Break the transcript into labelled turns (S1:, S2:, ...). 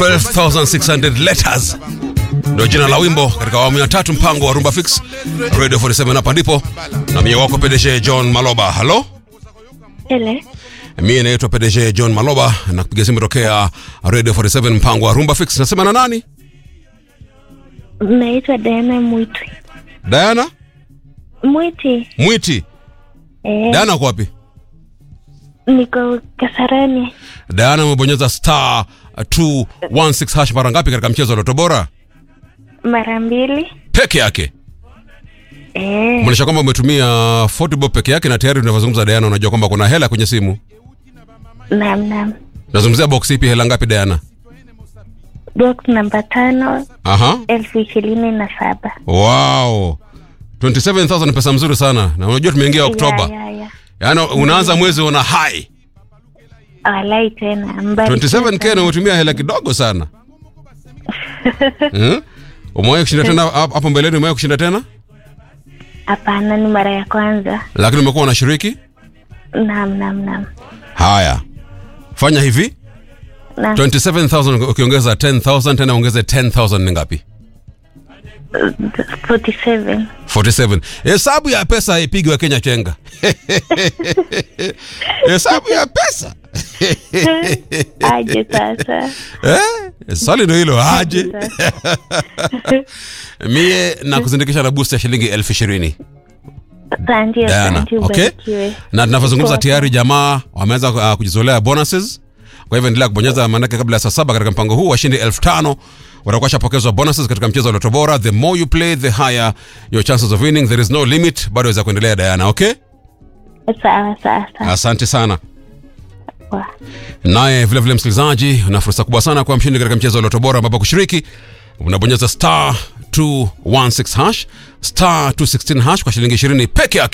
S1: 12600 letters ndio jina la wimbo katika awamu ya tatu mpango wa rumba fix radio 47 hapa ndipo na mie wako pdg john maloba halo
S2: Hele,
S1: mie naitwa pdg john maloba na kupiga simu tokea radio 47 mpango wa rumba fix nasema na nani
S2: naitwa Diana Mwitwi.
S1: diana
S2: Mwiti,
S1: mwiti
S2: eh,
S1: diana uko wapi
S2: niko Kasarani.
S1: diana umebonyeza star 216 hash mara ngapi katika mchezo wa loto bora
S2: Mara mbili.
S1: peke yake
S2: Eh,
S1: maanisha kwamba umetumia 40 bob peke yake na tayari tunavyozungumza diana unajua kwamba kuna hela kwenye simu
S2: nam nam.
S1: nazungumzia box ipi hela ngapi diana
S2: Box namba tano
S1: aha
S2: elfu ishirini na saba.
S1: wow 27000 ni pesa mzuri sana na unajua tumeingia oktoba
S2: Ya, ya, ya.
S1: yaani unaanza mwezi una high
S2: Walai tena. mbarikiwe
S1: 27k na
S2: sana.
S1: umetumia hela kidogo sana hmm? umewahi kushinda tena hap- hapo mbeleni umewahi kushinda tena
S2: Hapana, ni mara ya kwanza.
S1: lakini umekuwa unashiriki
S2: Nam nam nam.
S1: haya fanya hivi
S2: Nam.
S1: 27000 ukiongeza 10000 tena ongeze 10000 ni ngapi
S2: 47.
S1: 47 hesabu ya pesa haipigi wa kenya chenga hesabu ya pesa
S2: Aje sasa.
S1: eh? swali ndo hilo aje mie na kuzindikisha na boost ya shilingi elfu ishirini
S2: Asante,
S1: Diana,
S2: asante,
S1: okay?
S2: ubarikiwe.
S1: na tunavyozungumza
S2: Poa.
S1: tayari jamaa wameweza uh, kujizolea bonuses kwa hivyo endelea kubonyeza maanake kabla ya saa saba katika mpango huu washindi elfu tano watakuwa shapokezwa bonuses katika mchezo wa loto bora the more you play the higher your chances of winning there is no limit bado waweza kuendelea diana okay
S2: Sawa sawa sawa.
S1: asante sana
S2: Poa.
S1: naye vilevile msikilizaji una fursa kubwa sana kuwa mshindi katika mchezo wa loto bora ambapo kushiriki unabonyeza star 216 hash star 216 hash kwa shilingi 20 peke yake